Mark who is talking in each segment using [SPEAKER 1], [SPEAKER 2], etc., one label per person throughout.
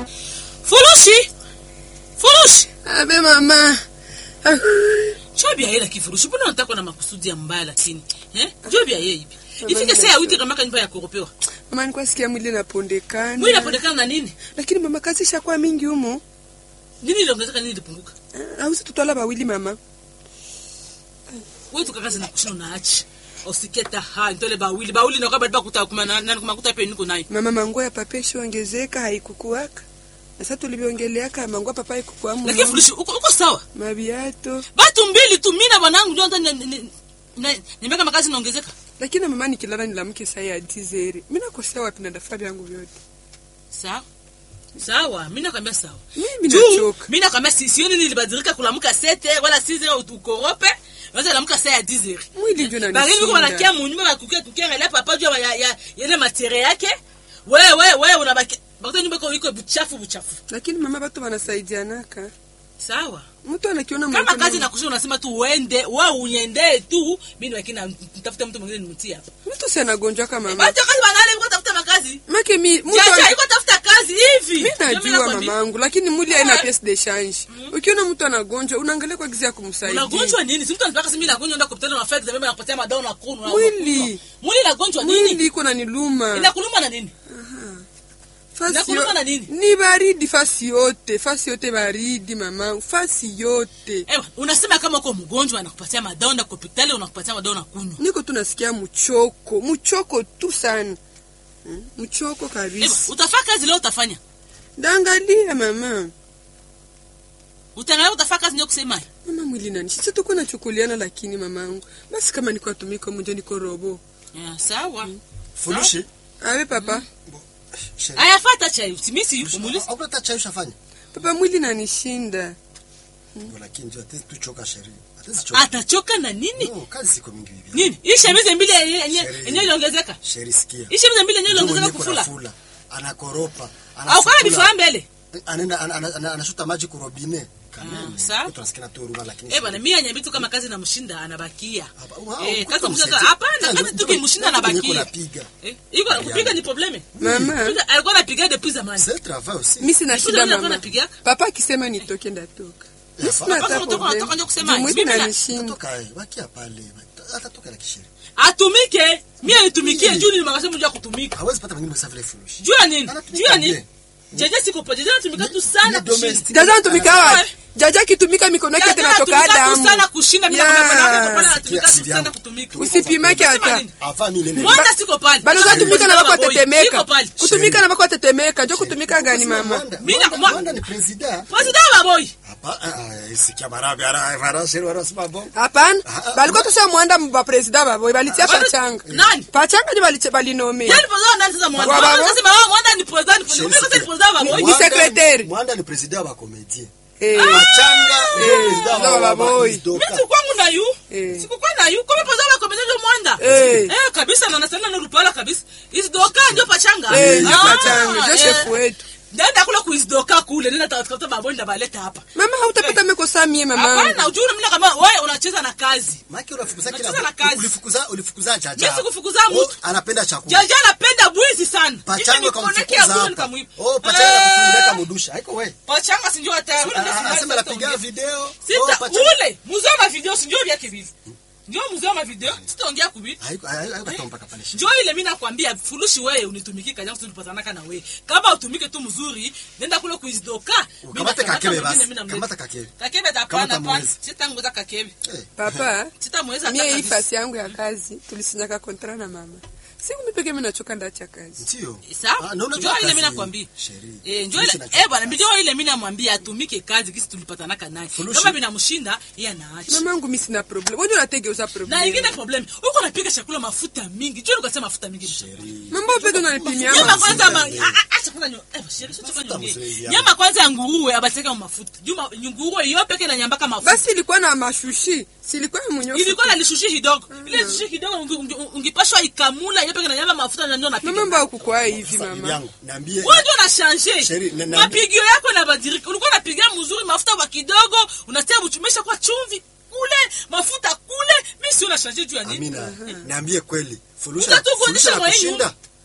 [SPEAKER 1] Furushi. Furushi.
[SPEAKER 2] Abe mama. Ah,
[SPEAKER 1] Jobi yeye kifurushi. Mbona unataka na makusudi ya mbaya lakini? Eh? Jobi yeye hivi. Ifike saa ya witi kama nyumba ya kuropewa.
[SPEAKER 2] Mama nilikuwa sikia mwili napondekana.
[SPEAKER 1] Mwili unapondekana na nini?
[SPEAKER 2] Lakini mama kazi ishakuwa mingi humo.
[SPEAKER 1] Nini iliongezeka nini ilipunguka?
[SPEAKER 2] Ah, Ausi tutwala bawili mama.
[SPEAKER 1] Wewe tukakaza na kushina unaachi. Usiketa ha ntole bawili bawili na kabla bakuta kuma na na kumakuta pe niko nayo.
[SPEAKER 2] Mama mango ya papa ishaongezeka haikukuwaka. Na sasa tulivyoongeleaka mango ya papa haikukuwa mu.
[SPEAKER 1] Lakini furushi uko uko sawa.
[SPEAKER 2] Mabiato.
[SPEAKER 1] Batu mbili tu mimi na bwanangu ndio ndo nimeka makazi naongezeka.
[SPEAKER 2] Lakini mama nikilala nilamke saa ya dizeri. Mimi nakosea wapi na daftari yangu vyote.
[SPEAKER 1] Sawa. Sawa, mimi nakwambia sawa.
[SPEAKER 2] Mimi
[SPEAKER 1] Tu,
[SPEAKER 2] nachoka.
[SPEAKER 1] mimi nakwambia si sioni nilibadilika kulamka sete wala size ukorope. Waza lamka saa ya 10
[SPEAKER 2] Mwili ndio
[SPEAKER 1] Bari niko
[SPEAKER 2] unanishinda.
[SPEAKER 1] wanakia munyumba bakukia tukiangalia papa juu ya ya yale materia yake. Wewe wewe wewe unabaki. Bakuta nyumba iko iko buchafu buchafu.
[SPEAKER 2] Lakini mama batu wanasaidianaka.
[SPEAKER 1] Sawa.
[SPEAKER 2] Mtu anakiona
[SPEAKER 1] Kama
[SPEAKER 2] mkono-
[SPEAKER 1] kazi nakusha unasema tu uende, wewe unyende tu, mimi wakina nitafuta mtu mwingine nimtie hapa.
[SPEAKER 2] Mtu si anagonjwa kama mama.
[SPEAKER 1] Bado kazi banale uko tafuta makazi.
[SPEAKER 2] Make mi mtu
[SPEAKER 1] Jaja
[SPEAKER 2] ana-
[SPEAKER 1] iko tafuta kazi hivi.
[SPEAKER 2] mi
[SPEAKER 1] Ndio mimi
[SPEAKER 2] najua
[SPEAKER 1] nakwambia.
[SPEAKER 2] mamangu lakini mwili haina
[SPEAKER 1] Eh.
[SPEAKER 2] pièce de change. Ukiona mtu anagonjwa unaangalia kwa gizi ya kumsaidia.
[SPEAKER 1] Unagonjwa nini? Si mtu anataka sisi mimi nagonjwa ndio kupitana na fact mimi nakupatia madawa na kunu. na
[SPEAKER 2] Mwili.
[SPEAKER 1] unakunywa. Mwili inagonjwa nini?
[SPEAKER 2] Mwili iko na niluma.
[SPEAKER 1] Inakuluma na nini?
[SPEAKER 2] Fasi
[SPEAKER 1] inakuluma
[SPEAKER 2] yo-
[SPEAKER 1] na nini?
[SPEAKER 2] Ni baridi fasi yote, fasi yote baridi mamangu, fasi yote.
[SPEAKER 1] Ewa, unasema kama uko mgonjwa anakupatia madawa na hospitali unakupatia madawa na kunywa.
[SPEAKER 2] Niko tu nasikia mchoko, mchoko tu sana. Hmm, Mchoko
[SPEAKER 1] Ewa,
[SPEAKER 2] kabisa.
[SPEAKER 1] utafanya kazi leo utafanya.
[SPEAKER 2] Dangalia mama.
[SPEAKER 1] Utaangalia utafanya kazi ndio kusema.
[SPEAKER 2] Mama mwili nani? Sisi tuko nachukuliana lakini mamangu. Basi kama niko atumiko mjo niko robo.
[SPEAKER 1] Yeah, sawa.
[SPEAKER 3] Furushi.
[SPEAKER 2] Awe papa.
[SPEAKER 3] Sheri.
[SPEAKER 1] Aya fata chai. Usimisi yuko mulisi.
[SPEAKER 3] Hakuna hata chai ushafanya.
[SPEAKER 2] Papa mwili nanishinda.
[SPEAKER 3] Ndio lakini ndio hata tuchoka sheri. Hata sichoka.
[SPEAKER 1] Atachoka na nini?
[SPEAKER 3] No, kazi siko mingi hivi.
[SPEAKER 1] Nini? Hii shemize mbili yenye- yenye
[SPEAKER 3] Sheri.
[SPEAKER 1] yenye iliongezeka.
[SPEAKER 3] Sheri sikia.
[SPEAKER 1] Hii shemize mbili yenye
[SPEAKER 3] Ndio
[SPEAKER 1] iliongezeka
[SPEAKER 3] mwenyewe
[SPEAKER 1] kufula.
[SPEAKER 3] kunafula. Anakoropa.
[SPEAKER 1] Au kana
[SPEAKER 3] anasukula,
[SPEAKER 1] bifaa mbele.
[SPEAKER 3] Anaenda ana- ana- ana- anashuta maji kurobine. Kameme.
[SPEAKER 1] sawa.
[SPEAKER 3] Tunasikia tu huruma lakini.
[SPEAKER 1] Eh bwana mimi anyambi tu kama kazi na mshinda anabakia.
[SPEAKER 3] Hapa, wow,
[SPEAKER 1] Eh
[SPEAKER 3] kuta
[SPEAKER 1] kazi mshinda
[SPEAKER 3] msaidia.
[SPEAKER 1] hapana
[SPEAKER 3] Ndio,
[SPEAKER 1] kazi
[SPEAKER 3] ndio,
[SPEAKER 1] tu kimshinda
[SPEAKER 3] ndio, ndio
[SPEAKER 1] anabakia.
[SPEAKER 3] kunapiga.
[SPEAKER 1] Eh iko
[SPEAKER 3] Ayana.
[SPEAKER 1] kupiga ni probleme.
[SPEAKER 2] Mama.
[SPEAKER 1] Piga- Alikuwa anapiga depuis zamani.
[SPEAKER 3] C'est le travail aussi.
[SPEAKER 2] Mimi sina
[SPEAKER 1] Nikuja
[SPEAKER 2] shida
[SPEAKER 1] mimi
[SPEAKER 2] mama.
[SPEAKER 1] napiga.
[SPEAKER 2] Papa akisema nitoke ndatoka. Mimi sina
[SPEAKER 1] Papa
[SPEAKER 2] hata
[SPEAKER 1] unatoka- unatoka ndio
[SPEAKER 2] problem.
[SPEAKER 1] kusema,
[SPEAKER 2] Juu mwili
[SPEAKER 1] mimi na-
[SPEAKER 2] nanishinda.
[SPEAKER 3] Atatoka eh, bakia pale. Atatoka la kisheri.
[SPEAKER 1] Atumike. Mimi nitumikie juu ni makasema mjua kutumika.
[SPEAKER 3] Hawezi pata mwingine msafi ile furushi.
[SPEAKER 1] Juu ya nini?
[SPEAKER 3] Anatumika
[SPEAKER 1] Juu ya nini?
[SPEAKER 3] bien.
[SPEAKER 1] Jeje siko pa. Jeje anatumika tu sana
[SPEAKER 3] Ni
[SPEAKER 1] kushinda.
[SPEAKER 3] domestic.
[SPEAKER 2] Jaja anatumika
[SPEAKER 1] Ah.
[SPEAKER 2] wapi? Jaja akitumika mikono yake
[SPEAKER 1] Jeje
[SPEAKER 2] tena toka
[SPEAKER 1] anatumika tu
[SPEAKER 2] damu.
[SPEAKER 1] sana kushinda mimi
[SPEAKER 2] Ya.
[SPEAKER 1] nakwambia bwana wako pale anatumika tu
[SPEAKER 3] Sikia,
[SPEAKER 1] sana
[SPEAKER 3] sikia.
[SPEAKER 1] kutumika.
[SPEAKER 2] Usipimake
[SPEAKER 1] Unasema
[SPEAKER 2] hata.
[SPEAKER 1] nini?
[SPEAKER 3] Afa mimi nene.
[SPEAKER 1] Mwanda siko pale.
[SPEAKER 2] Bado
[SPEAKER 1] Sasa
[SPEAKER 2] zatumika na
[SPEAKER 1] mimi
[SPEAKER 2] bako
[SPEAKER 1] boy.
[SPEAKER 2] tetemeka.
[SPEAKER 1] Niko pale.
[SPEAKER 2] Kutumika na bako tetemeka. Ndio kutumika gani mama?
[SPEAKER 3] Mwanda-
[SPEAKER 1] Mimi na-
[SPEAKER 3] Mwanda- Mwanda ni president.
[SPEAKER 1] President wa boy.
[SPEAKER 3] Hapa ah, ah, sikia barabi ara ara sheri wara sima bon.
[SPEAKER 2] Hapana.
[SPEAKER 3] Ah, ah,
[SPEAKER 2] Balikuwa tusha mwanda mba president babo. Balitia
[SPEAKER 1] Bado-
[SPEAKER 2] pachanga.
[SPEAKER 1] Nani?
[SPEAKER 2] Pachanga ndio balitia balinome.
[SPEAKER 1] Yaani president nani sasa Mwanda?
[SPEAKER 2] Wa baba.
[SPEAKER 1] Mwanda sasa wewe Mwanda ni president. Ni president. Ni president wa boy.
[SPEAKER 2] Ni secrétaire.
[SPEAKER 3] Mwanda ni president wa comédien.
[SPEAKER 2] Eh.
[SPEAKER 3] Machanga ni
[SPEAKER 2] Eh,
[SPEAKER 3] president
[SPEAKER 2] ndio
[SPEAKER 3] wa
[SPEAKER 2] wa boy.
[SPEAKER 1] Mimi
[SPEAKER 3] Doka.
[SPEAKER 1] sikwangu na yu.
[SPEAKER 2] Eh.
[SPEAKER 1] Sikukwa na yu. Kama president wa komedi ndio Mwanda.
[SPEAKER 2] Eh.
[SPEAKER 1] Eh kabisa na nasema na rupala kabisa. Isdoka ndio pachanga.
[SPEAKER 2] Eh, ndio
[SPEAKER 1] Ah,
[SPEAKER 2] pachanga. Ndio
[SPEAKER 1] eh.
[SPEAKER 2] chef wetu.
[SPEAKER 1] Nenda kule kuisdoka kule. Nenda tafuta baboni ndio baleta hapa.
[SPEAKER 2] Mama hautapata mekosa mie mama.
[SPEAKER 1] Hapana, ujue mimi kama wewe unacheza na kazi.
[SPEAKER 3] Maki unafukuza kila
[SPEAKER 1] Unacheza na kazi.
[SPEAKER 3] ulifukuza ulifukuza jaja.
[SPEAKER 1] Mimi sikufukuza
[SPEAKER 3] Oh,
[SPEAKER 1] mtu.
[SPEAKER 3] anapenda chakula.
[SPEAKER 1] Jaja anapenda bwizi sana.
[SPEAKER 3] Pachanga
[SPEAKER 1] Hivi nikoneke
[SPEAKER 3] kamfukuza
[SPEAKER 1] ya bwizi
[SPEAKER 3] hapa.
[SPEAKER 1] nikamwiba.
[SPEAKER 3] Oh, pachanga
[SPEAKER 1] Eh,
[SPEAKER 3] kutumileka mudusha. Haiko wewe.
[SPEAKER 1] Pachanga si ndio hata. ule ndio
[SPEAKER 3] Ah,
[SPEAKER 1] sinai
[SPEAKER 3] Anasema
[SPEAKER 1] sasa
[SPEAKER 3] napiga
[SPEAKER 1] ongea.
[SPEAKER 3] video. Oh,
[SPEAKER 1] Sita
[SPEAKER 3] pachanga.
[SPEAKER 1] ule muzao wa video si ndio vyake vivi. Ndio muzao wa video. Sitaongea kubi.
[SPEAKER 3] Haiko haiko haiko mpaka pale.
[SPEAKER 1] Njoo ile mimi nakwambia furushi wewe unitumiki kaja tulipatanaka na wewe. Kama utumike tu mzuri, nenda kule kuizdoka. Mimi
[SPEAKER 3] Kamata
[SPEAKER 1] nakamata
[SPEAKER 3] kakebe
[SPEAKER 1] mwingine,
[SPEAKER 3] basi.
[SPEAKER 1] mimi namleta.
[SPEAKER 3] Kamata kakebe.
[SPEAKER 1] Kakebe hapana
[SPEAKER 3] Kamata
[SPEAKER 1] hapana.
[SPEAKER 3] mwezi.
[SPEAKER 1] Sitangoza kakebe.
[SPEAKER 3] Eh.
[SPEAKER 2] Papa.
[SPEAKER 1] Sitamweza hata
[SPEAKER 2] Mie hii
[SPEAKER 1] kabisa.
[SPEAKER 2] fasi yangu ya kazi tulisinyaka kontra na mama. Siku mimi pekee mimi nachoka ndacha kazi.
[SPEAKER 3] Ndio.
[SPEAKER 1] Sawa?
[SPEAKER 3] Ah, na unajua
[SPEAKER 1] Njoo ile
[SPEAKER 3] kazi
[SPEAKER 1] mimi nakwambia.
[SPEAKER 3] sheria.
[SPEAKER 1] Eh, njoo ile
[SPEAKER 3] Sisi tunajua
[SPEAKER 1] eh bwana,
[SPEAKER 3] kazi.
[SPEAKER 1] njoo ile mimi namwambia atumike kazi kisi tulipatanaka naye.
[SPEAKER 3] Furushi.
[SPEAKER 1] Kama binamshinda, yeye anaacha.
[SPEAKER 2] Mamangu mimi sina problem. Wewe unategeuza problem.
[SPEAKER 1] Na ingine problem, uko unapiga chakula mafuta mingi. Njoo ukasema mafuta mingi.
[SPEAKER 3] Sheria.
[SPEAKER 2] Mambo peke unanipimia
[SPEAKER 1] Nyama
[SPEAKER 2] mama.
[SPEAKER 1] kwanza ma
[SPEAKER 3] mingi.
[SPEAKER 1] a- a- acha kwanza nyo. Eh, sheri sio
[SPEAKER 3] Mafuta
[SPEAKER 1] kwanza
[SPEAKER 3] mzuri
[SPEAKER 1] nyonge.
[SPEAKER 3] ya-
[SPEAKER 1] Nyama kwanza ya nguruwe abateka mu mafuta. Juma nguruwe hiyo peke na nyambaka mafuta.
[SPEAKER 2] Basi ilikuwa na mashushi. Si ilikuwa ya mwenyewe.
[SPEAKER 1] Ilikuwa na lishushi kidogo. Ile lishushi kidogo unge- unge- ungepashwa ikamula hiyo peke na nyamba mafuta na ndio napiga.
[SPEAKER 2] Mama mbao kukua hivi
[SPEAKER 3] Sasa bibi
[SPEAKER 2] mama.
[SPEAKER 3] yangu, niambie.
[SPEAKER 1] Wewe ndio unashange.
[SPEAKER 3] Sheri, na- na-
[SPEAKER 1] Mapigio yako yanabadilika. Ulikuwa unapiga mzuri mafuta kwa kidogo, unatia mchumesha kwa chumvi kule, mafuta kule. Mimi si unashange juu ya nini?
[SPEAKER 3] Amina, niambie kweli. Fulusha
[SPEAKER 1] Utatukuonyesha
[SPEAKER 3] fulusha na
[SPEAKER 1] mwenyu.
[SPEAKER 3] kushinda.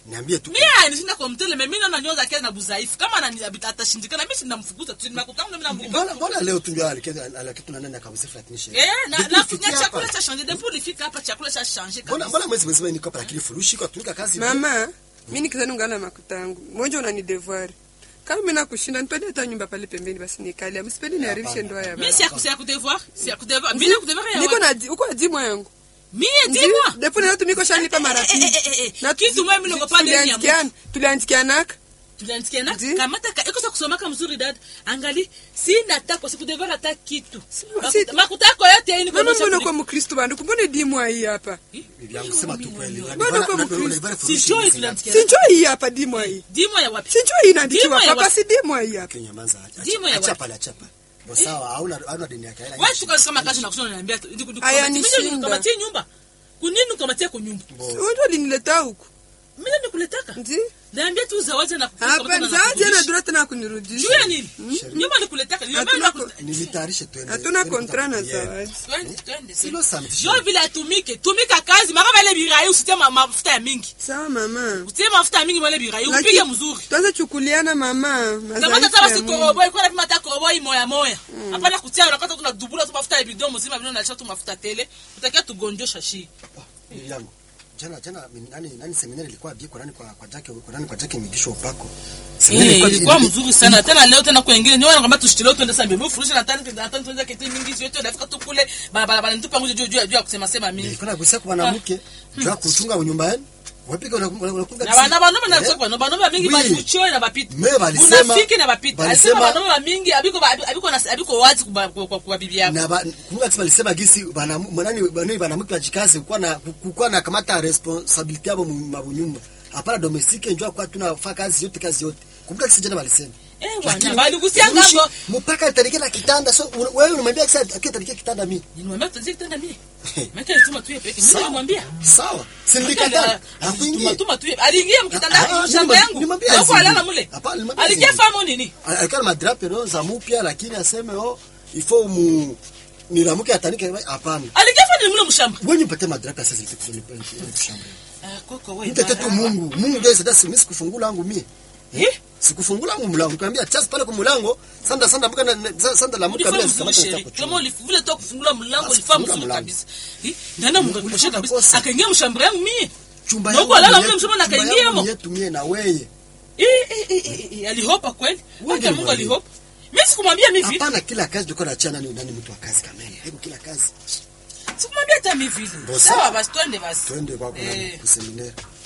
[SPEAKER 3] niambie tu
[SPEAKER 1] mie anishinda kwa mtele me mi naona nyoza kia na buzaifu kama anani- atashindikana mi sinamfukuza tu nakutanga mi namfukuza
[SPEAKER 3] mbona mbona leo tu ndio alikeza alakitu na nani akabusifu atinishe
[SPEAKER 1] Eh, na
[SPEAKER 3] Depuis
[SPEAKER 1] na
[SPEAKER 3] ufikie
[SPEAKER 1] na
[SPEAKER 3] hapa.
[SPEAKER 1] chakula cha changer depuis ulifika hapa chakula cha changer
[SPEAKER 3] mbona
[SPEAKER 1] kabisa
[SPEAKER 3] mbona mwezi mzima niko hapa lakini furushi kwa tumika kazi
[SPEAKER 2] mama mi nikizani ungana makuta yangu mmoja unani devoir kama mi nakushinda nipende hata nyumba pale pembeni basi nikalia msipendi niharibishe ndoa ya
[SPEAKER 1] mi
[SPEAKER 2] baba
[SPEAKER 1] si ya si ya kudevoir si ya kudevoir mi na kudevoir ya
[SPEAKER 2] niko
[SPEAKER 1] wapi?
[SPEAKER 2] na di- uko adimwa yangu
[SPEAKER 1] mie dis-moi
[SPEAKER 2] depo nayo tumiko shanipa mara
[SPEAKER 1] Eh, eh, eh, eh,
[SPEAKER 2] pili
[SPEAKER 1] eh. Kitu mwe mimi naogopa ndani ya
[SPEAKER 2] tuliandikiana tuliandikianaka
[SPEAKER 1] tuliandikiana
[SPEAKER 2] Ndi.
[SPEAKER 1] kamata ka ikosa kusomaka mzuri dada angali sina tako sikudevoir hata kitu
[SPEAKER 2] si-
[SPEAKER 1] Makuta- makuta yako yote hii ni
[SPEAKER 2] mama
[SPEAKER 1] kuonyesha
[SPEAKER 2] mbona
[SPEAKER 1] kuli-
[SPEAKER 2] kwa mkristo bandu kumbone dimwa hii hapa
[SPEAKER 3] bibi yangu sema tu kweli
[SPEAKER 2] Mbona kwa Mkristo?
[SPEAKER 1] sijoi tuliandikiana
[SPEAKER 2] sinjo hii hapa dimwa hii
[SPEAKER 1] dis-moi ya wapi
[SPEAKER 2] sinjo hii inaandikiwa
[SPEAKER 1] Dimwa ya
[SPEAKER 2] hapa
[SPEAKER 1] wapi?
[SPEAKER 2] si dimwa hii hapa
[SPEAKER 3] Kenya manza
[SPEAKER 1] Dimo ya
[SPEAKER 3] acha
[SPEAKER 1] wapi?
[SPEAKER 3] pale acha pale Bo sawa hauna hauna deni yake hela
[SPEAKER 1] wewe tuko kama kazi na kusoma niambia tu ndiku
[SPEAKER 2] Aya, nishinda.
[SPEAKER 1] kamatie nyumba kunini ukamatia kunyumba
[SPEAKER 2] unjo alinileta huku
[SPEAKER 1] mimi nikuletaka
[SPEAKER 2] ndi
[SPEAKER 1] niambia tu zawadi na
[SPEAKER 2] hapa zaadi ana dura tena kunirudisha
[SPEAKER 1] juu ya nini nyumba nikuletaka
[SPEAKER 2] Hatuna
[SPEAKER 1] niambia
[SPEAKER 2] ko-
[SPEAKER 3] nilitayarishe twende
[SPEAKER 2] hatuna
[SPEAKER 3] twende
[SPEAKER 2] kontra na
[SPEAKER 3] kutafutia.
[SPEAKER 2] zawadi
[SPEAKER 1] twende twende
[SPEAKER 3] Silo samedi.
[SPEAKER 1] jo vile atumike tumika kazi maka vale birai usitie ma- mafuta ya mingi
[SPEAKER 2] sawa mama
[SPEAKER 1] usitie mafuta ya mingi vale birai upige mzuri
[SPEAKER 2] tuanze chukuliana mama
[SPEAKER 1] kamata
[SPEAKER 2] madhaifu
[SPEAKER 1] taba
[SPEAKER 2] ya
[SPEAKER 1] si
[SPEAKER 2] Mungu.
[SPEAKER 1] koroboi kwa napima ta koroboi moya moya hapana kutia unakata tu na dubula tu mafuta ya bidon mzima bidon na tu mafuta tele utakia tugonjosha shi
[SPEAKER 3] Bibi yangu jana jana mi- nani nani seminari ilikuwa bie kwa nani kwa kwa Jackie kwa nani kwa Jackie migisho upako Seminari
[SPEAKER 1] Eh,
[SPEAKER 3] ilikuwa-
[SPEAKER 1] ilikuwa
[SPEAKER 3] ili-
[SPEAKER 1] mzuri sana tena leo tena kwa wengine niona kwamba tushitilo twende sasa mbele furushi na tani na tani tuanze kitu mingi sio tu nafika tu kule baba baba nitupa nguzo juu juu juu ya kusema sema mingi
[SPEAKER 3] nilikuwa nagusia kwa mwanamke jua kuchunga nyumba yenu wapika unakunga
[SPEAKER 1] na bana bana bana kusema bana bana mingi
[SPEAKER 3] Oui.
[SPEAKER 1] bali kuchoe na bapita
[SPEAKER 3] Me balisema-
[SPEAKER 1] unafiki na bapita
[SPEAKER 3] balisema-
[SPEAKER 1] alisema bana mingi abiko abiko na abiko wazi kwa kwa kwa bibi yako
[SPEAKER 3] na ba- kumbuka kisi balisema gisi bana mwanani bana banamke wajikaze kukuwa na kukuwa na kamata responsabilite yabo mu mabunyumba hapana domestique njua kwa tunafanya kazi yote kazi yote kumbuka kisi jana balisema
[SPEAKER 1] eh
[SPEAKER 3] Lakini
[SPEAKER 1] bwana bali kusia
[SPEAKER 3] furushi,
[SPEAKER 1] ngambo
[SPEAKER 3] mpaka atarike na kitanda so un- wewe unamwambia kisa akitarike kitanda mimi
[SPEAKER 1] nimwambia tuanze kitanda mimi mimi tuma tu yeye peke mimi nimwambia
[SPEAKER 3] sawa sindikatana akuingie
[SPEAKER 1] tuma tu yeye aliingia mkitanda
[SPEAKER 3] Ah, ah,
[SPEAKER 1] yangu shamba
[SPEAKER 3] nimwambia-
[SPEAKER 1] yangu
[SPEAKER 3] nimwambia
[SPEAKER 1] hapo
[SPEAKER 3] azingie.
[SPEAKER 1] alala mule
[SPEAKER 3] Hapana, nimwambia
[SPEAKER 1] alikia
[SPEAKER 3] azingie.
[SPEAKER 1] famu nini
[SPEAKER 3] alikuwa na madrape no za mupya lakini aseme oh ifo mu nilamuke atanike hapana
[SPEAKER 1] alikia famu mule mshamba
[SPEAKER 3] wewe nipate madrape sasa zile kuzoni kushamba
[SPEAKER 1] ah koko wewe
[SPEAKER 3] mtete tu Mungu Mungu ndio sasa mimi sikufungula wangu mie
[SPEAKER 1] eh
[SPEAKER 3] sikufungula wangu mlango nikamwambia chas pale kwa mlango sanda sanda mbuka na sanda la mbuka
[SPEAKER 1] ulifanya
[SPEAKER 3] bila
[SPEAKER 1] mzuri
[SPEAKER 3] sikamata
[SPEAKER 1] sheri
[SPEAKER 3] nitakuchunga
[SPEAKER 1] kama ulivile tu kufungula mlango
[SPEAKER 3] Ah,
[SPEAKER 1] ulifanya
[SPEAKER 3] sikufungula
[SPEAKER 1] mzuri
[SPEAKER 3] mlango.
[SPEAKER 1] kabisa Eh, ndana
[SPEAKER 3] Ulifanya
[SPEAKER 1] mngekosha kabisa
[SPEAKER 3] kosa.
[SPEAKER 1] akaingia mshamba yangu mie
[SPEAKER 3] chumba
[SPEAKER 1] Ndio
[SPEAKER 3] yangu
[SPEAKER 1] alala
[SPEAKER 3] ni
[SPEAKER 1] mle
[SPEAKER 3] yetu,
[SPEAKER 1] msema na
[SPEAKER 3] chumba
[SPEAKER 1] kaingia
[SPEAKER 3] yangu
[SPEAKER 1] mo.
[SPEAKER 3] ni yetu mie na wewe
[SPEAKER 1] eh eh eh, eh eh, alihopa kweli
[SPEAKER 3] Wewe
[SPEAKER 1] hata
[SPEAKER 3] ndio
[SPEAKER 1] Mungu
[SPEAKER 3] mwalimu.
[SPEAKER 1] alihopa mimi sikumwambia mimi vile
[SPEAKER 3] hapana kila kazi tulikuwa tunachana ni nani mtu wa kazi kamili hebu kila kazi
[SPEAKER 1] sikumwambia hata mimi vile
[SPEAKER 3] Bo,
[SPEAKER 1] sawa
[SPEAKER 3] sawa.
[SPEAKER 1] basi twende basi
[SPEAKER 3] twende kwa
[SPEAKER 1] Eh.
[SPEAKER 3] kwa seminari